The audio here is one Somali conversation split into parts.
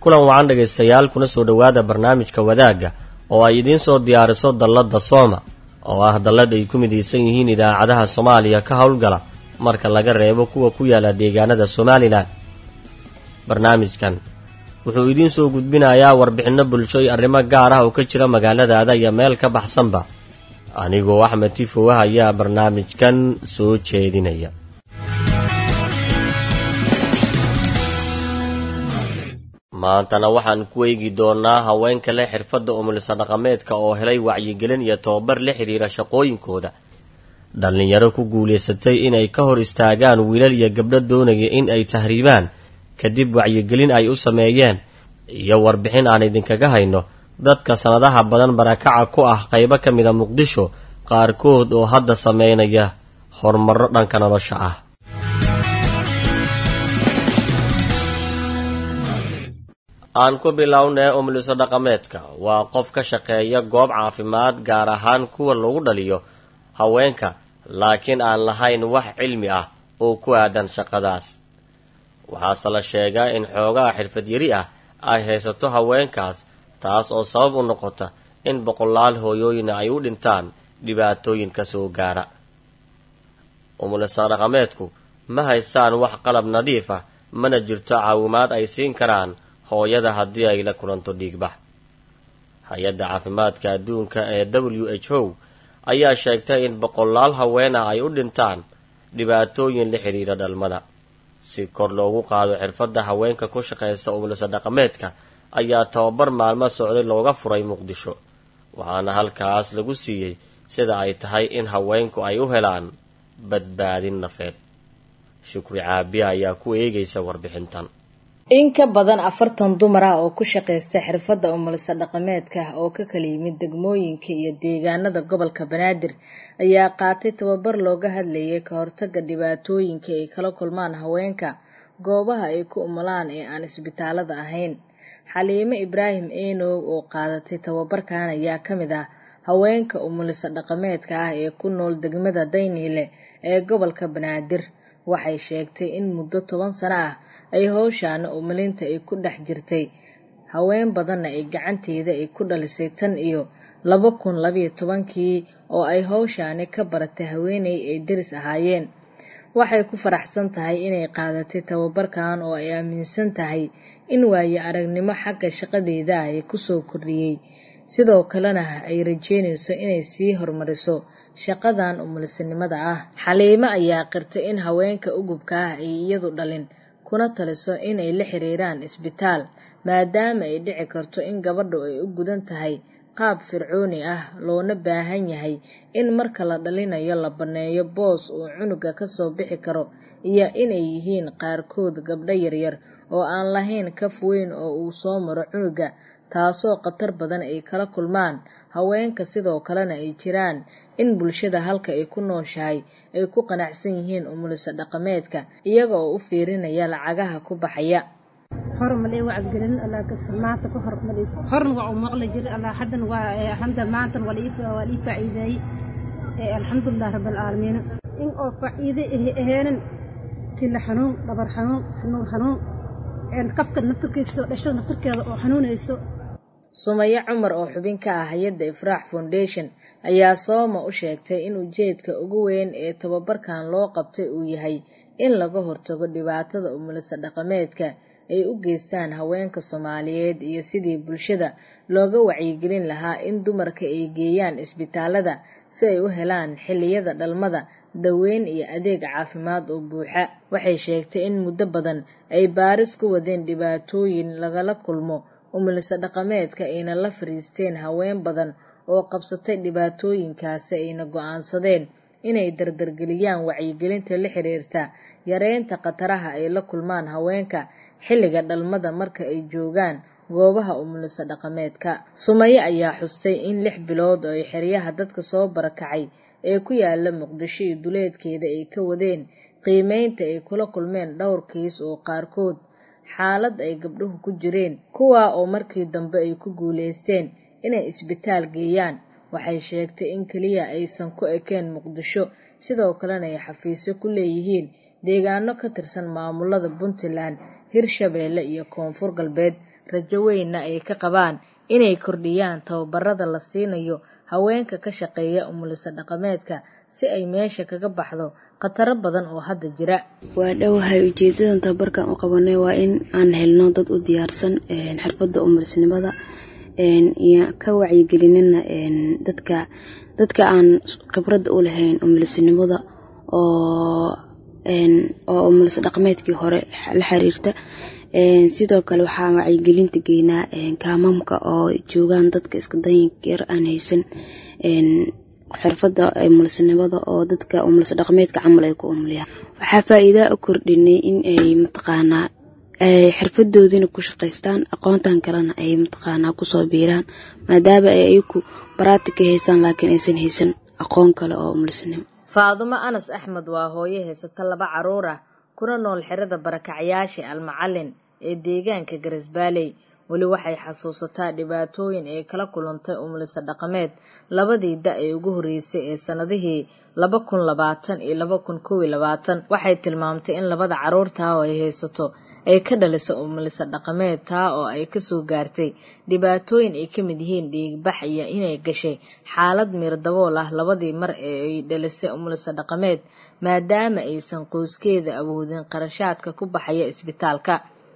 kulan wacan dhegaystayaal kuna soo dhowaada barnaamijka wadaagga oo ay idiin soo diyaariso dalladda sooma oo ah dallad ay ku midaysan yihiin idaacadaha soomaaliya ka howlgala marka laga reebo kuwa ku yaala deegaanada somalilan barnaamijkan wuxuu idiin soo gudbinayaa warbixinno bulsho iyo arrimo gaar ah oo ka jira magaaladaada iyo meel ka baxsanba anigoo axmed tifowah ayaa barnaamijkan soo jeedinaya maantana waxaan ku eegi doonaa haweenka leh xirfadda umulisa dhaqameedka oo helay wacyigelin iyo tababar la xidhiira shaqooyinkooda dhallinyaro ku guulaysatay inay ka hor istaagaan wiilal iyo gabdho doonaya in ay tahriibaan kadib wacyigelin ay u sameeyeen iyo warbixin aan idinkaga hayno dadka sannadaha badan barakaca ku ah qaybo ka mida muqdisho qaarkood oo hadda sameynaya horumarro dhanka nolosha ah aan ku bilownee umuliso dhaqameedka waa qof ka shaqeeya goob caafimaad gaar ahaan kuwa lagu dhaliyo haweenka laakiin aan lahayn wax cilmi ah oo ku aadan shaqadaas waxaase la sheegaa in xoogaha xirfad yari ah ay haysato haweenkaas taas oo sabab u noqota in boqolaal hooyooyina ay u dhintaan dhibaatooyin ka soo gaara umulisa dhaqameedku ma haystaan wax qalab nadiif ah mana jirto caawimaad ay siin karaan hooyada haddii ay la kulanto dhiigbax hay-adda caafimaadka adduunka ee w h o ayaa sheegtay in boqolaal haween ah ay u dhintaan dhibaatooyin la xidhiira dhalmada si kor loogu qaado xirfadda haweenka ku shaqaysta umulisa dhaqameedka ayaa tababar maalmo socday looga furay muqdisho waxaana halkaas lagu siiyey sida ay tahay in haweenku ay u helaan badbaadin nafeed shukri caabiya ayaa ku eegaysa warbixintan in ka badan afartan dumar ah oo ku shaqaysta xirfadda umulisa dhaqameedka oo ka kala yimid degmooyinka iyo deegaanada gobolka banaadir ayaa qaatay tababar looga hadlayay ka hortaga dhibaatooyinka ay kala kulmaan haweenka goobaha ay ku umulaan ee aan isbitaalada ahayn xaliime ibraahim eenow oo qaadatay tababarkan ayaa ka mid ah haweenka umulisa dhaqameedka ah ee ku nool degmada dayniile ee gobolka banaadir waxay sheegtay in muddo toban sano ah ay howshaana umulinta ay ku dhex jirtay haween badanna ay gacanteeda ay ku dhalisay tan iyo laba kun labayo tobankii oo ay howshaani ka baratay haweeney ay deris ahaayeen waxay ku faraxsan tahay inay qaadatay tababarkan oo ay aaminsan tahay in waayo aragnimo xagga shaqadeeda ah ay kusoo kordhiyey sidoo kalena ay rajeynayso inay sii horumariso shaqadan umulisanimada ah xaliimo ayaa qirtay in haweenka ugubka ah ay iyadu dhalin kuna taliso inay la xiriiraan isbitaal maadaama ay dhici karto in gabadhu ay u gudan tahay qaab fircooni ah loona baahan yahay in marka la dhalinayo la banneeyo boos uu cunuga kasoo bixi karo iyo inay yihiin qaarkood gabdho yaryar oo aan lahayn kaf weyn oo uu soo maro cunuga taasoo khatar badan ay kala kulmaan haweenka sidoo kalena ay jiraan in bulshada halka ay ku nooshahay ay ku qanacsan yihiin umulisa dhaqameedka iyaga oo u fiirinaya lacagaha ku baxaya hormale wacyigelin allah maanta ka hormarayso horna waa u maqli jiray allah haddan waa hadda maantan waa waa lii faa'iideeyey alxamdulilah rabbilcaalamiin in oo faa'iide aheenin kila xanuun dhabar xanuun xanuun xanuun qafka naftarkiisa dhashada naftarkeeda oo xanuunayso sumaye cumar oo xubin ka ah hay-adda ifraax foundation ayaa sooma u sheegtay in ujeedka ugu weyn ee tababarkan loo qabtay uu yahay in laga hortago dhibaatada umulisa dhaqameedka ay u geystaan haweenka soomaaliyeed iyo sidii bulshada looga wacyigelin lahaa in dumarka ay geeyaan isbitaalada si ay u helaan xilliyada dhalmada daweyn iyo adeeg caafimaad oo buuxa waxay sheegtay in muddo badan ay baaris ku wadeen dhibaatooyin lagala kulmo umulisa dhaqameedka ayna la fariisteen haween badan oo qabsatay dhibaatooyinkaasi ayna go-aansadeen inay dardargeliyaan wacyigelinta la xiriirta yareynta khataraha ay la kulmaan haweenka xilliga dhalmada marka ay joogaan goobaha umulisa dhaqameedka sumaye ayaa xustay in lix bilood oo ay xeryaha dadka soo barakacay ee ku yaala muqdisho iyo duleedkeeda ay ka wadeen qiimeynta ay kula kulmeen dhowr kiis oo qaarkood xaalad ay gabdhuhu ku jireen kuwaa oo markii dambe ay ku guulaysteen inay isbitaal geeyaan waxay sheegtay in keliya aysan ku ekeen muqdisho sidoo kalena ay xafiisyo ku leeyihiin deegaano ka tirsan maamulada puntland hirshabeelle iyo koonfur galbeed rajo weynna ay ka qabaan inay kordhiyaan tababarada la siinayo haweenka ka shaqeeya umuliso dhaqameedka si ay meesha kaga baxdo khataro badan oo hadda jira waa dhowahay ujeedadan tababarkan u qabanay waa in aan helno dad u diyaarsan xirfadda umulisnimada iyo ka wacyigelinina dadka dadka aan khibradda u lahayn umulisnimada oo oo umuliso dhaqameedkii hore la xiriirta sidoo kale waxaan wacyigelinta geynaa kaamamka oo joogaan dadka iska danyinka yar aan haysan xirfadda umulisnimada oo dadka umuliso dhaqameedka camal ay ku umuliyaan waxaa faa-iidaa u kordhinay in ay mataqaanaa xirfadoodiina ku shaqaystaan aqoontan kalena ay mataqaanaa kusoo biiraan maadaama ay ayaku baraatika haysaan laakiin aysan haysan aqoon kale oo umulisnimo faadumo anas axmed waa hooyo haysata laba caruur ah kuna nool xerada barakacyaasha almacalin ee deegaanka garisbaaley weli waxay xasuusataa dhibaatooyin ay kala kulantay umuliso dhaqameed labadii da ee ugu horreysay ee sannadihii laba kun labaatan iyo laba kun kow iyo labaatan waxay tilmaamtay in labada caruurtaa oo ay haysato ay ka dhalisa umuliso dhaqameed taa oo ay kasoo gaartay dhibaatooyin ay ka mid yihiin dhiigbax iyo inay gashay xaalad miirdabool ah labadii mar ee ay dhalisay umuliso dhaqameed maadaama aysan qoyskeeda awoodin qarashaadka ku baxaya isbitaalka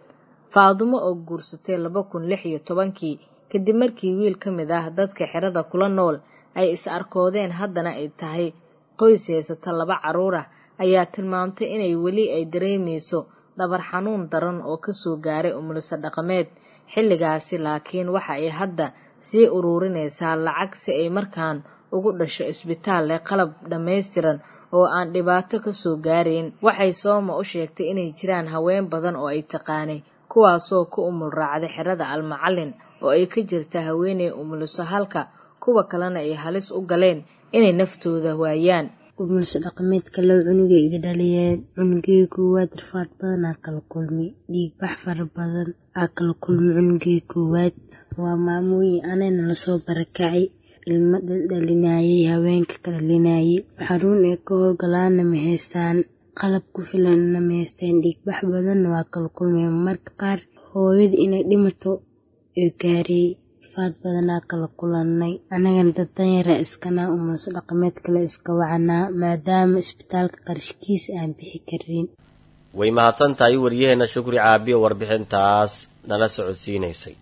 faadumo oo guursatay laba kun lix iyo tobankii kadib markii wiil ka mid ah dadka xerada kula nool ay is arkoodeen haddana ay tahay qoys haysata laba caruur ah ayaa tilmaamtay inay weli ay dareemayso dhabar xanuun daran oo kasoo gaaray umuliso dhaqameed xilligaasi laakiin waxa ay hadda sii uruurinaysaa lacag si ay markaan ugu dhasho isbitaal leh qalab dhammaystiran oo aan dhibaato kasoo gaarayn waxay sooma u sheegtay inay jiraan haween badan oo ay taqaanay kuwaasoo ku umul raacday xerada almacalin oo ay ka jirta haweeney umuliso halka kuwa kalena ay halis u galeen inay naftooda waayaan umuliso dhaqameedka low cunugay iga dhaliyeen cunugii koowaad rafaad badan aa kala kulmi dhiigbax fara badan aa kala kulmi cunugii koowaad waa maamooyin anayna lasoo barakacay ilmo dhaldhalinaayay haweenka ka dhalinayay xaruun ay ka howlgalaana ma haystaan qalab ku filanna ma haystaan dhiigbax badanna waa kala kulmeen marka qaar hooyada inay dhimato ee gaariyey faad badanaa kala kulannay annagana dad danyara iskanaa umuliso dhaqameed kale iska wacanaa maadaama isbitaalka qarashkiisa aan bixi karin way mahadsan tahay waryaheena shukri caabiyo warbixintaas nala socodsiinaysay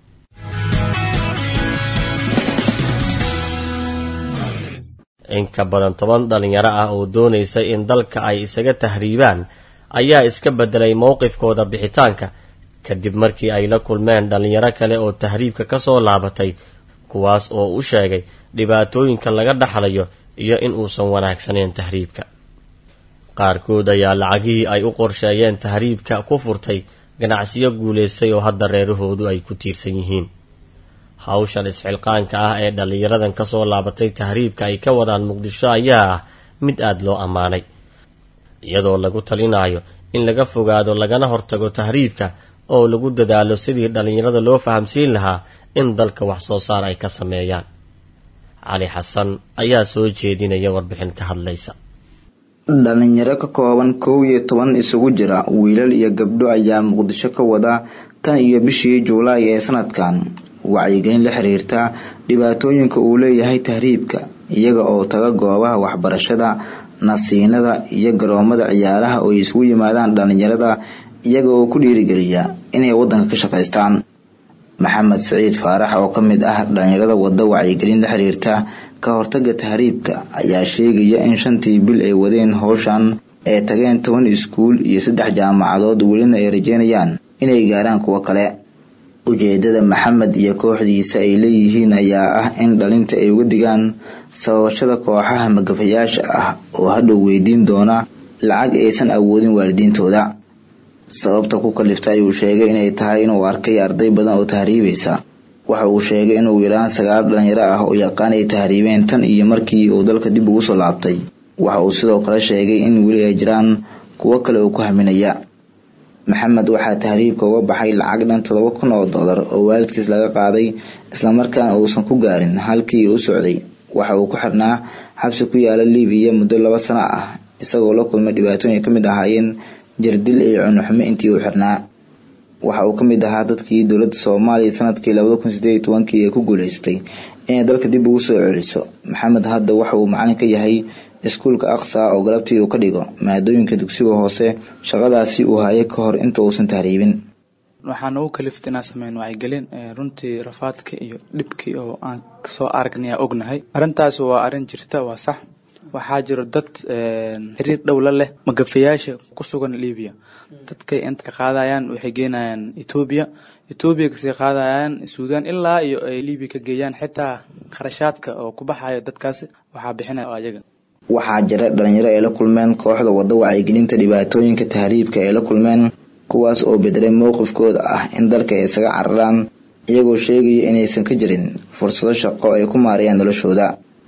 in ka badan toban dhalinyaro ah oo doonaysa in dalka ay isaga tahriibaan ayaa iska bedelay mowqifkooda bixitaanka kadib markii ay la kulmeen dhalinyaro kale oo tahriibka ka soo laabatay kuwaas oo u sheegay dhibaatooyinka laga dhaxlayo iyo in uusan wanaagsanayn tahriibka qaarkood ayaa lacagihii ay u qorsheeyeen tahriibka ku furtay ganacsiyo guulaystay oo hadda reerahoodu ay ku tiirsan yihiin hawshan isxilqaanka ah ee dhallinyaradan ka soo laabatay tahriibka ay ka wadaan muqdisho ayaa ah mid aada loo ammaanay iyadoo lagu talinayo in laga fogaado lagana hortago tahriibka oo lagu dadaalo sidii dhallinyarada loo fahamsiin lahaa in dalka wax soo saar ay ka sameeyaan cali xasan ayaa soo jeedinaya warbixin ka hadlaysa dhalinyaro ka kooban kow iyo toban isugu jira wiilal iyo gabdho ayaa muqdisho ka wada tan iyo bishii juulaay ee sanadkan wacyigelin la xiriirta dhibaatooyinka uu leeyahay tahriibka iyaga oo taga goobaha waxbarashada nasiinada iyo garoomada ciyaaraha oo ay isugu yimaadaan dhalinyarada iyaga oo ku dhiirigeliya inay wadanka ka shaqaystaan maxamed siciid faarax oo ka mid ah dhalinyarada wada wacyigelin la xiriirta ka hortaga tahriibka ayaa sheegaya in shantii bil ay wadeen howshan ay tageen toban iskuul iyo saddex jaamacadood welina ay rajeynayaan inay gaaraan kuwo kale ujeedada maxamed iyo kooxdiisa ay leeyihiin ayaa ah in dhalinta ay uga digaan sababashada kooxaha magafayaasha ah oo hadhow weydiin doona lacag aysan awoodin waalidiintooda sababta ku kalifta ayuu sheegay inay tahay inuu arkay arday badan oo tahriibaysa waxa uu sheegay inuu yaraan sagaal dhalinyaro ah oo yaqaan ay tahriibeen tan iyo markii uu dalka dib ugu soo laabtay waxa uu sidoo kale sheegay in weli ay jiraan kuwo kale oo ku haminaya maxamed waxaa tahriibka uga baxay lacag dhan todoba kun oo dollar oo waalidkiis laga qaaday islamarkaana uusan ku gaarin halkii u socday waxa uu ku xirnaa xabsi ku yaala libiya muddo laba sano ah isagoo la kulmay dhibaatooyin ka mid ahaayeen jirdil iyo cunuxumo intii uu xirnaa waxa uu ka mid ahaa dadkii dowladda soomaaliya sanadkii labada kun sideed iyo tobankii ee ku guuleystay inay dalka dib ugu soo celiso maxamed hadda waxa uu macalin ka yahay iskuulka aqsa oo galabtii uu ka dhigo maadooyinka dugsiga hoose shaqadaasi uu hayay ka hor inta uusan tahriibin waxaan ugu kaliftay inaan sameyn wacyigelin runtii rafaadka iyo dhibkii oo aan soo aragnay aan ognahay arrintaas waa arrin jirta waa sax waxaa jiro dad xiriir dhowla leh magafayaasha ku sugan libiya dadkay inta ka qaadayaan waxay geenayaan etoobiya etoobiya kasii qaadayaan suudaan ilaa iyo ay libiya ka geeyaan xitaa kharashaadka oo ku baxayo dadkaasi waxaa bixinaya ayaga waxaa jira dhalinyaro ay la kulmeen kooxda wadda wacyigelinta dhibaatooyinka tahriibka ay la kulmeen kuwaas oo bedelay mowqifkooda ah in dalka ay isaga cararaan iyagoo sheegaya inaysan ka jirin fursado shaqo ay ku maarayaan noloshooda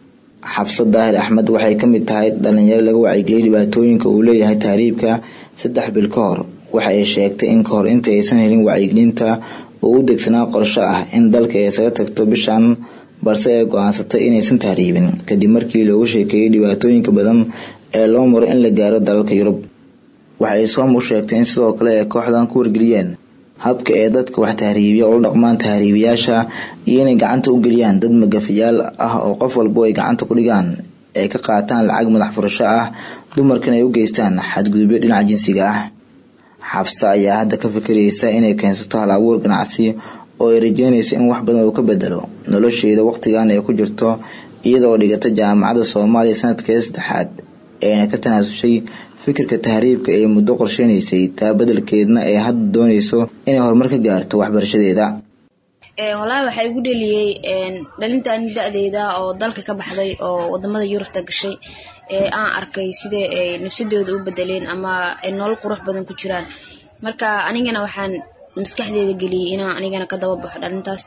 xabsad daahir axmed waxay ka mid tahay dhalinyaro laga wacyigeliyay dhibaatooyinka uu leeyahay tahriibka saddex bil ka hor waxa ay sheegtay in kahor inta aysan helin wacyigelinta uu u degsanaa qorsho ah in dalka ay isaga tagto bishan balse ay go-aansatay inaysan tahriibin kadib markii loogu sheekeeyey dhibaatooyinka badan ee loo maro in la gaaro dalalka yurub waxay soom u sheegtay in sidoo kale ay kooxdan ku wargeliyeen habka ee dadka wax tahriibiya ula dhaqmaan tahriibiyaasha iyo inay gacanta u geliyaan dad magafayaal ah oo qof walbo ay gacanta ku dhigaan ay ka qaataan lacag madax furasho ah dumarkan ay u geystaan xadgudubyo dhinaca jinsiga ah xabse ayaa hadda ka fikiraysa inay keensato hal abuur ganacsi oo ay rajeynaysa in wax badan uu ka bedelo nolosheeda waqtigan ay ku jirto iyadaoo dhigata jaamacadda soomaaliya sanadkeeda saddexaad eena ka tanaasushay fikirka tahriibka ee muddo qorsheynaysay taa bedelkeedna ay hadda doonayso inay horumar ka gaarto waxbarashadeeda wallaahi waxaa igu dheliyey dhalintan da-deyda oo dalka ka baxday oo wadamada yurubta gashay ee aan arkay sida ay nafsadooda u bedeleen ama ay nolol qurux badan ku jiraan marka anigana waxaan maskaxdeeda geliyey inaan anigana ka daba baxo dhalintaas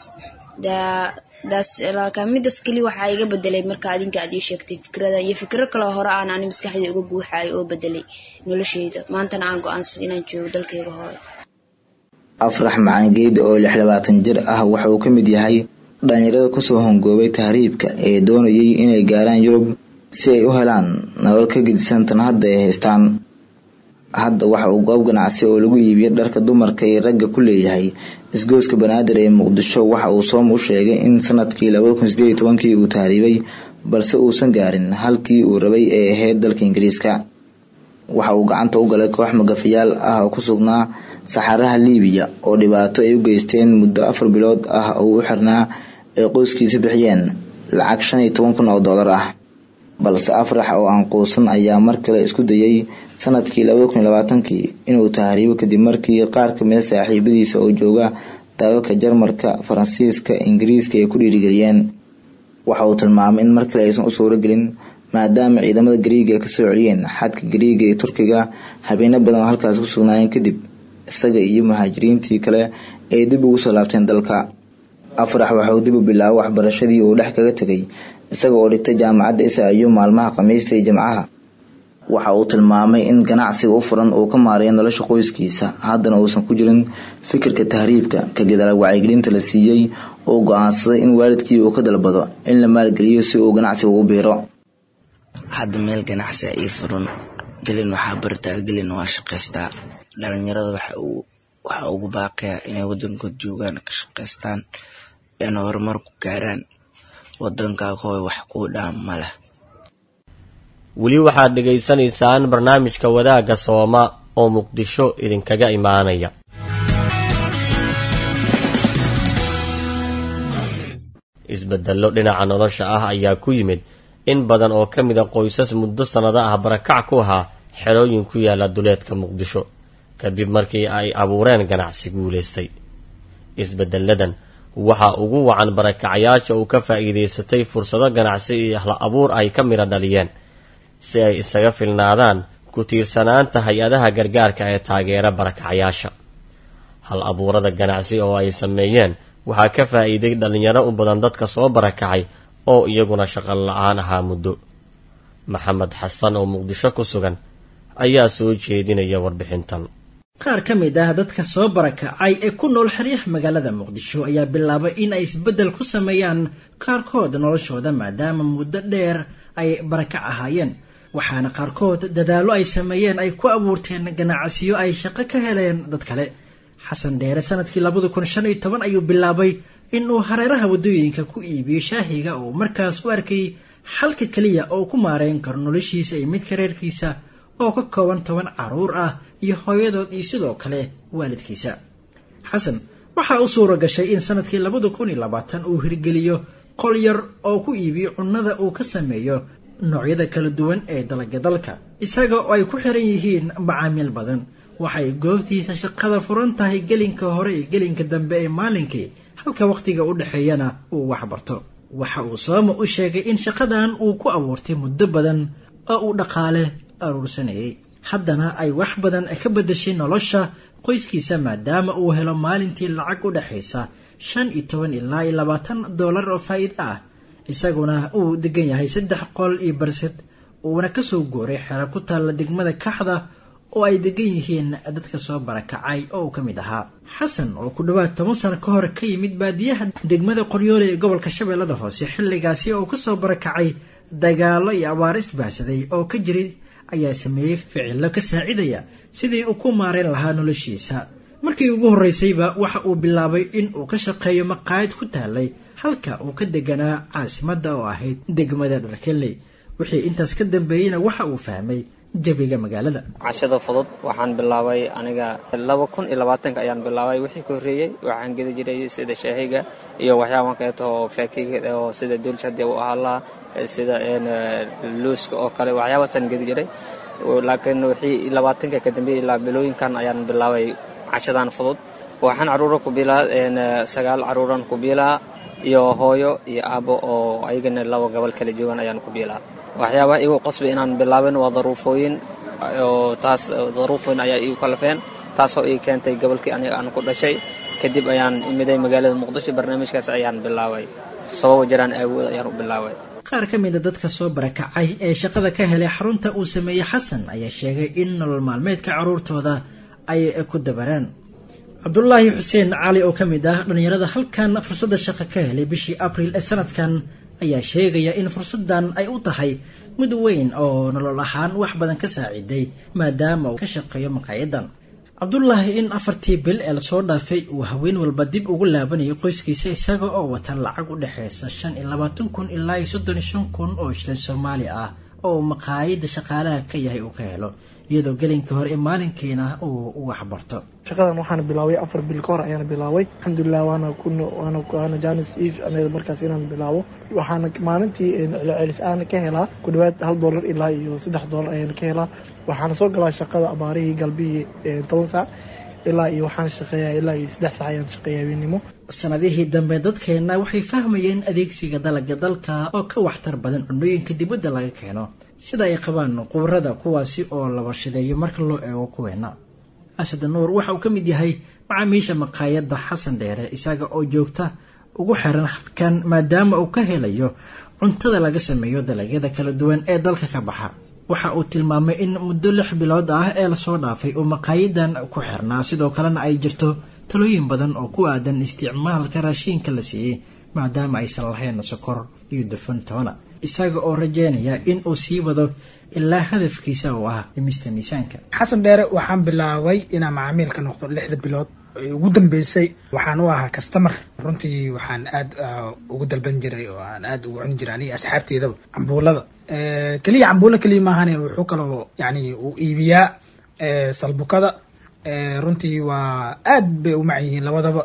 midaas keli waxaa iga bedelay marka adinka aad ii sheegtay fikrada iyo fikro kaloo hore aan ani maskaxdii uga guuxayo oo bedelay nolosheyda maantana aan go-aansad inaan joogo dalkayga hore afrax macaangeed oo lix labaatan jir ah waxa uu ka mid yahay dhalinyarada kusoo hongoobay tahriibka ee doonayay inay gaaraan yurub si ay u helaan nolol ka gedisan tan hadda ay haystaan hadda waxa uu goob ganacsi oo lagu iibiyo dharka dumarka ee ragga ku leeyahay isgooska banaadir ee muqdisho waxa uu soom u sheegay in sanadkii labada kun sideed iyo tobankii uu tahriibay balse uusan gaarin halkii uu rabay ee ahayd dalka ingiriiska waxa uu gacanta u galay koox magafayaal ah oo ku sugnaa saxaraha liibiya oo dhibaato ay u geysteen muddo afar bilood ah oo u xirnaa ay qoyskiisa bixiyeen lacag shan iyo toban kun oo dollar ah balse afrax oo aan quusan ayaa mar kale isku dayay sanadkii labada kun iyo labaatankii inuu tahriibo kadib markii qaar kamida saaxiibadiisa oo jooga dalalka jarmarka faransiiska ingiriiska ay ku dhiirigeliyeen waxa uu tilmaamay in mar kale aysan u suuro gelin maadaama ciidamada gariiga ay kasoo celiyeen xadka gariiga iyo turkiga habeeno badan oo halkaas ku sugnaayeen kadib isaga iyo muhaajiriintii kale ay dib ugu soo laabteen dalka afrax waxauu dib u bilaabay waxbarashadii uu dhex kaga tegay isaga oo dhigtay jaamacadda isaayo maalmaha khamiista iyo jimcaha waxa uu tilmaamay in ganacsiga u furan uu ka maarayo nolosha qoyskiisa haddana uusan ku jirin fikirka tahriibka ka gadaal wacyigelinta la siiyey oo go-aansaday in waalidkii uu ka dalbado in la maalgeliyo si uu ganacsiga ugu biiro hadda meel ganacsi ii furan gelin waxaa bartaa gelin waa shaqaystaa dhalinyarada waxa ugu baaqaya inay wadankood joogaan ka shaqaystaan ina horumar ku gaaraan wadankaa kooy wax kuu dhaam ma leh weli waxaad dhegaysanaysaan barnaamijka wadaagga sooma oo muqdisho idinkaga imaanaya isbedello dhinaca nolosha ah ayaa ku yimid in badan oo ka mida qoysas muddo sannado ah barakac ku ahaa xerooyin ku yaala duleedka muqdisho kadib markii ay abuureen ganacsi guulaystay isbedelladan waxaa ugu wacan barakacayaasha uu ka faa'iidaysatay fursado ganacsi iyo hla abuur ay ka midha dhaliyeen si ay isaga filnaadaan ku tiirsanaanta hay-adaha gargaarka ee taageera barakacayaasha hal abuurada ganacsi oo ay sameeyeen waxaa ka faa'iiday dhallinyaro u badan dadka soo barakacay oo iyaguna shaqo la-aan ahaa muddo maxamed xasan oo muqdisho ku sugan ayaa soo jeedinaya warbixintan qaar ka mid ah dadka soo barakacay ee ku nool xeryaha magaalada muqdisho ayaa bilaabay in ay isbeddel ku sameeyaan qaarkood noloshooda maadaama muddo dheer ay barakac ahaayeen waxaana qaarkood dadaallo ay sameeyeen ay ku abuurteen ganacsiyo ay shaqo ka heleen dad kale xasan dheere sanadkii labada kun shan iyo toban ayuu bilaabay inuu hareeraha waddooyinka ku iibiyo shaahiga oo markaas u arkay xalka keliya oo ku maareyn karo noloshiisa iyo midka reerkiisa oo ka kooban toban carruur ah iyo hooyadood iyo sidoo kale waalidkiisa xasan waxaa u suura gashay in sanadkii labada kun iyo labaatan uu hirgeliyo qol yar oo ku iibiyo cunnada uu ka sameeyo noocyada kala duwan ee dalagga dalka isaga oo ay ku xiran yihiin macaamiil badan waxay goobtiisa shaqada furan tahay gelinka hore iyo gelinka dambe ee maalinkii halka wakhtiga u dhexeeyana uu waxbarto waxa uu sooma u sheegay in shaqadan uu ku abuurtay muddo badan oo uu dhaqaale aruursanayay haddana ay wax badan ka beddeshay nolosha qoyskiisa maadaama uu helo maalintii lacag u dhexaysa shan iyo toban ilaa iyo labaatan dollar oo faa'iido ah isaguna uu degan yahay saddex qol iyo barsad uuna ka soo gooray xero ku taalla degmada kaxda oo ay degan yihiin dadka soo barakacay oo uu ka mid ahaa xasan oo ku dhowaad toban sano ka hor ka yimid baadiyaha degmada qoryoole ee gobolka shabeellada hoose xilligaasi oo kasoo barakacay dagaallo iyo abaaro isbaahsaday oo ka jiray ayaa sameeyey ficillo ka saacidaya sidii uu ku maarayn lahaa noloshiisa markii ugu horraysayba waxa uu bilaabay in uu ka shaqeeyo maqaayad ku taalay halka uu ka deganaa caasimadda oo ahayd degmada dharkeley wixii intaas ka dambeeyeyna waxa uu fahmay jabiga magaalada cashada fudud waxaan bilaabay aniga laba kun iyo labaatanka ayaan bilaabay wixii ka horreeyey waxaan gedi jiray sida shaahiga iyo waxyaaban kaleeto oo faakiga oo sida duulsha hadii u ahaa lahaa sida luuska oo kale waxyaabaasaan gedi jiray laakiin wixii labaatanka ka dambeeyey ilaa bilooyinkan ayaan bilaabay cashadan fudud waxaan caruura ku bilaa sagaal caruuran ku biilaa iyo hooyo iyo aabbo oo ayagana laba gobol kala joogan ayaan ku biilaa waxyaabaha igu qasbay inaan bilaabin waa daruufooyin oo taas daruufooyin ayaa igu kalafeen taasoo ii keentay gobolkii aniga aan ku dhashay kadib ayaan imiday magaalada muqdisho barnaamijkaas ayaan bilaabay sababo jiraan aawood ayaan u bilaabay qaar ka mida dadka soo barakacay ee shaqada ka helay xarunta uu sameeyey xasan ayaa sheegay in nolol maalmeedka carruurtooda ay ku dabaraan cabdulaahi xuseen cali oo ka mid ah dhallinyarada halkan fursadda shaqo ka helay bishii abriil ee sanadkan ayaa sheegaya in fursaddan ay u tahay mid weyn oo nolol ahaan wax badan ka saaciiday maadaama uu ka shaqeeyo maqaayadan cabdulaahi in afartii bil ee lasoo dhaafay uu haween walba dib ugu laabanayo qoyskiisa isaga oo wata lacag u dhexaysa shan iyo labaatan kun ilaa iyo soddon iyo shan kun oo shilin soomaali ah oo maqaayadda shaqaalaha ka yahay uu ka helo iyadoo gelinka hore ee maalinkiina uu waxbarto shaqadan waxaana bilaabay afar bil ka hor ayaana bilaabay alxamdulilah waana waana waana janis eve anaga markaas inaan bilaabo waxaana maalintii celcelis aan ka helaa ku dhawaad hal dollar ilaa iyo saddex dollar ayaana ka helaa waxaana soo galaa shaqada abaarihii galbihii toban saac ilaa iyo waxaan shaqeeyaa ilaa iyo saddex saac ayaan shaqeeya habeennimo sanadihii dambe dadkeenna waxay fahmayeen adeegsiga dalagga dalka oo ka waxtar badan cunooyinka dibadda laga keeno sida ay qabaan qubarada kuwaasi oo la warshadeeyo marka loo eego kuweena asad nuur waxa uu ka mid yahay macaamiisha maqaayadda xasan dheere isaga oo joogta ugu xiran habkan maadaama uu ka helayo cuntada laga sameeyo dalagyada kala duwan ee dalka ka baxa waxa uu tilmaamay in muddo lix bilood ah ee lasoo dhaafay uu maqaayadan ku xirnaa sidoo kalena ay jirto talooyin badan oo ku aadan isticmaalka raashiinka la siiyey maadaama aysan lahayn sokor iyo dufan toona isaga oo rajeynaya in uu sii wado ilaa hadafkiisa oo ah dhimista miisaanka xasan dheere waxaan bilaabay inaan macaamiil ka noqdo lixda bilood ugu dambeysay waxaan u ahaa kastamar runtii waxaan aad ugu dalban jiray oo aan aad ugu cuni jiray aniga asxaabteydaba cambuulada keliya cambuulo keliya maahane wuxuu kaloo yani uu iibiyaa salbukada runtii waa aad bay u macan yihiin labadaba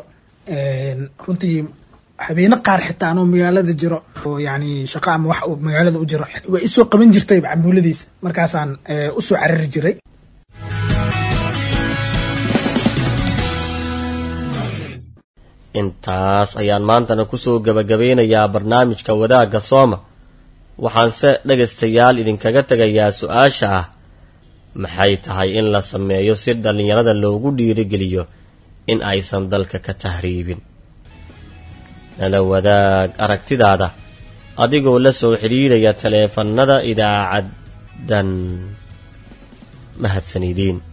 runtii habeene qaar xitaa anoo magaalada jiro oo yani shaqo ama wax magaalada u jiro way isoo qaban jirtay cambuuladiisa markaasaan usoo carari jiray intaas ayaan maantana kusoo gebagabeynayaa barnaamijka wadaagga sooma waxaanse dhegaystayaal idinkaga tegayaa su-aasha ah maxay tahay in la sameeyo si dhallinyarada loogu dhiirigeliyo in aysan dalka ka tahriibin nala wadaag aragtidaada adigoo la soo xidhiidhaya taleefannada idaacaddan mahadsanideen